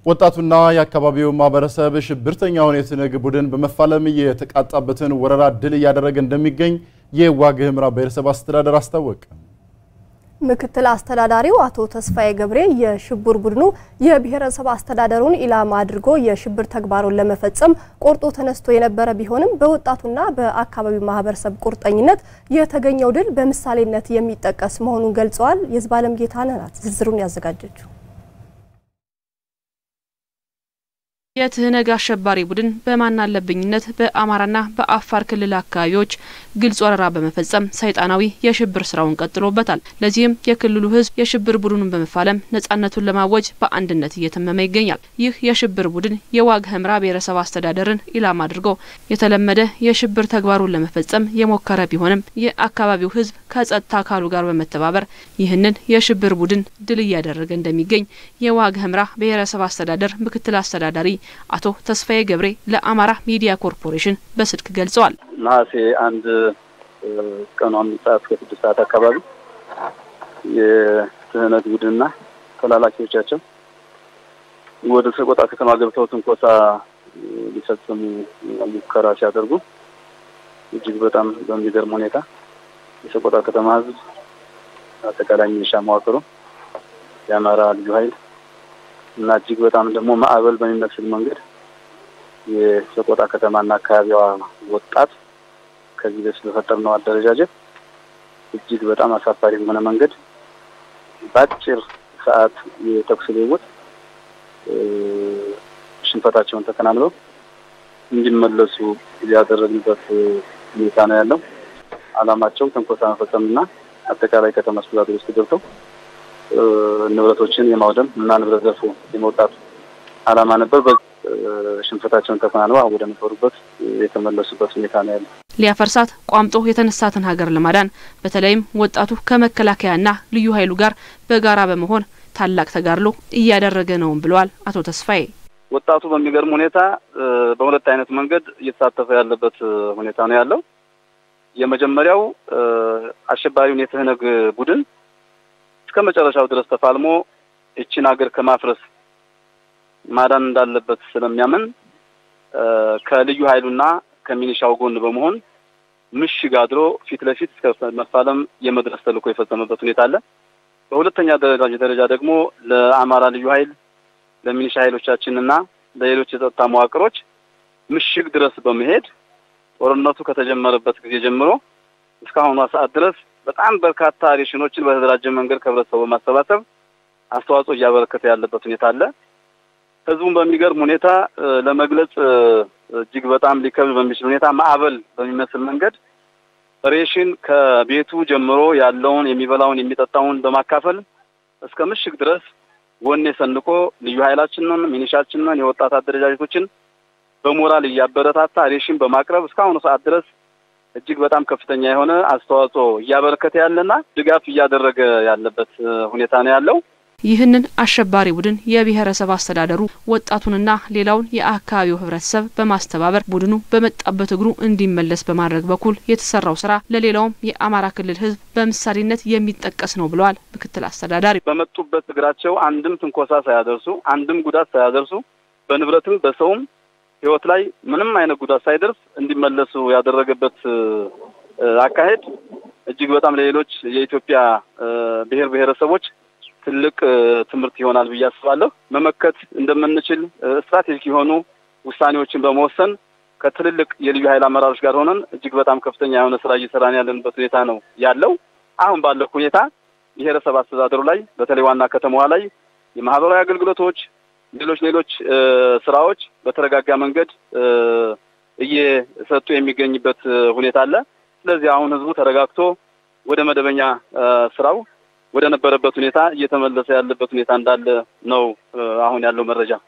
ወጣቱና የአካባቢው ማህበረሰብ ሽብርተኛውን የትነግ ቡድን በመፋለም የተቃጣበትን ወረራ ድል እያደረገ እንደሚገኝ የዋግ ኽምራ ብሔረሰብ አስተዳደር አስታወቀ። ምክትል አስተዳዳሪው አቶ ተስፋዬ ገብሬ የሽብር ቡድኑ የብሔረሰብ አስተዳደሩን ኢላማ አድርጎ የሽብር ተግባሩን ለመፈጸም ቆርጦ ተነስቶ የነበረ ቢሆንም በወጣቱና በአካባቢው ማህበረሰብ ቁርጠኝነት የተገኘው ድል በምሳሌነት የሚጠቀስ መሆኑን ገልጸዋል። የዝባለም ጌታነህ ናት ዝርዝሩን ያዘጋጀችው። የትህነግ አሸባሪ ቡድን በማናለብኝነት በአማራና በአፋር ክልል አካባቢዎች ግልጽ ወረራ በመፈጸም ሰይጣናዊ የሽብር ስራውን ቀጥሎበታል። ለዚህም የክልሉ ሕዝብ የሽብር ቡድኑን በመፋለም ነጻነቱን ለማወጅ በአንድነት እየተመመ ይገኛል። ይህ የሽብር ቡድን የዋግ ኽምራ ብሔረሰብ አስተዳደርን ኢላማ አድርጎ የተለመደ የሽብር ተግባሩን ለመፈጸም የሞከረ ቢሆንም የአካባቢው ሕዝብ ከጸጥታ አካሉ ጋር በመተባበር ይህንን የሽብር ቡድን ድል እያደረገ እንደሚገኝ የዋግ ኽምራ ብሔረሰብ አስተዳደር ምክትል አስተዳዳሪ አቶ ተስፋዬ ገብሬ ለአማራ ሚዲያ ኮርፖሬሽን በስልክ ገልጸዋል። ነሐሴ አንድ ቀኑ አምስት ሰዓት እስከ ስድስት ሰዓት አካባቢ የትህነግ ቡድንና ተላላኪዎቻቸው ወደ ሰቆጣ ከተማ ገብተው ትንኮሳ ሊፈጽሙ ሙከራ ሲያደርጉ እጅግ በጣም በሚገርም ሁኔታ የሰቆጣ ከተማ ህዝብ፣ አጠቃላይ ሚሊሻ መዋቅሩ፣ የአማራ ልዩ ኃይል እና እጅግ በጣም ደግሞ ማዕበል በሚመስል መንገድ የሰቆጣ ከተማና አካባቢዋ ወጣት ከዚህ በፊት በፈጠርነው አደረጃጀት እጅግ በጣም አሳፋሪ በሆነ መንገድ በአጭር ሰዓት የተኩስ ልውውጥ ሽንፈታቸውን ተከናንበው እንዲመለሱ ያደረግንበት ሁኔታ ነው ያለው። ዓላማቸው ተንኮሳ መፈጸምና አጠቃላይ ከተማ አስተዳደር ውስጥ ገብተው ንብረቶችን የማውደም እና ንብረት ዘርፎ የመውጣት ዓላማ ነበር። ሽንፈታቸውን ተከናንበው ወደ ነበሩበት የተመለሱበት ሁኔታ ነው ያለው። ሊያፈርሳት ቋምጦ የተነሳትን ሀገር ለማዳን በተለይም ወጣቱ ከመከላከያና ልዩ ኃይሉ ጋር በጋራ በመሆን ታላቅ ተጋድሎ እያደረገ ነውም ብለዋል አቶ ተስፋዬ። ወጣቱ በሚገርም ሁኔታ በሁለት አይነት መንገድ እየተሳተፈ ያለበት ሁኔታ ነው ያለው። የመጀመሪያው አሸባሪውን የትህነግ ቡድን እስከ መጨረሻው ድረስ ተፋልሞ ይችን ሀገር ከማፍረስ ማዳን እንዳለበት ስለሚያምን ከልዩ ኃይሉና ከሚኒሻው ጎን በመሆን ምሽግ አድሮ ፊት ለፊት እስከ መፋለም የመድረስ ተልዕኮ የፈጸመበት ሁኔታ አለ። በሁለተኛ ደረጃ ደረጃ ደግሞ ለአማራ ልዩ ኃይል ለሚኒሻ ኃይሎቻችንና ለሌሎች የጸጥታ መዋቅሮች ምሽግ ድረስ በመሄድ ጦርነቱ ከተጀመረበት ጊዜ ጀምሮ እስካሁኗ ሰዓት ድረስ በጣም በርካታ ሬሽኖችን በተደራጀ መንገድ ከህብረተሰቡ በማሰባሰብ አስተዋጽኦ እያበረከተ ያለበት ሁኔታ አለ። ህዝቡን በሚገርም ሁኔታ ለመግለጽ እጅግ በጣም ሊከብድ በሚችል ሁኔታ ማዕበል በሚመስል መንገድ ሬሽን ከቤቱ ጀምሮ ያለውን የሚበላውን የሚጠጣውን በማካፈል እስከ ምሽግ ድረስ ወኔ ሰንቆ ልዩ ኃይላችንን፣ ሚኒሻችንን፣ የወጣት አደረጃጀቶችን በሞራል እያበረታታ ሬሽን በማቅረብ እስካሁኑ ሰዓት ድረስ እጅግ በጣም ከፍተኛ የሆነ አስተዋጽኦ እያበረከተ ያለና ድጋፍ እያደረገ ያለበት ሁኔታ ነው ያለው። ይህንን አሸባሪ ቡድን የብሔረሰብ አስተዳደሩ ወጣቱንና ሌላውን የአካባቢው ህብረተሰብ በማስተባበር ቡድኑ በመጣበት እግሩ እንዲመለስ በማድረግ በኩል የተሰራው ስራ ለሌላውም የአማራ ክልል ህዝብ በምሳሌነት የሚጠቀስ ነው ብለዋል ምክትል አስተዳዳሪ። በመጡበት እግራቸው አንድም ትንኮሳ ሳያደርሱ አንድም ጉዳት ሳያደርሱ በንብረትም በሰውም ህይወት ላይ ምንም አይነት ጉዳት ሳይደርስ እንዲመለሱ ያደረገበት አካሄድ እጅግ በጣም ለሌሎች የኢትዮጵያ ብሔር ብሔረሰቦች ትልቅ ትምህርት ይሆናል ብዬ አስባለሁ። መመከት እንደምንችል ስትራቴጂክ የሆኑ ውሳኔዎችን በመወሰን ከትልልቅ የልዩ ኃይል አመራሮች ጋር ሆነን እጅግ በጣም ከፍተኛ የሆነ ስራ እየሰራን ያለንበት ሁኔታ ነው ያለው። አሁን ባለው ሁኔታ ብሔረሰብ አስተዳደሩ ላይ በተለይ ዋና ከተማዋ ላይ የማህበራዊ አገልግሎቶች፣ ሌሎች ሌሎች ስራዎች በተረጋጋ መንገድ እየሰጡ የሚገኝበት ሁኔታ አለ። ስለዚህ አሁን ህዝቡ ተረጋግቶ ወደ መደበኛ ስራው ወደ ነበረበት ሁኔታ እየተመለሰ ያለበት ሁኔታ እንዳለ ነው አሁን ያለው መረጃ።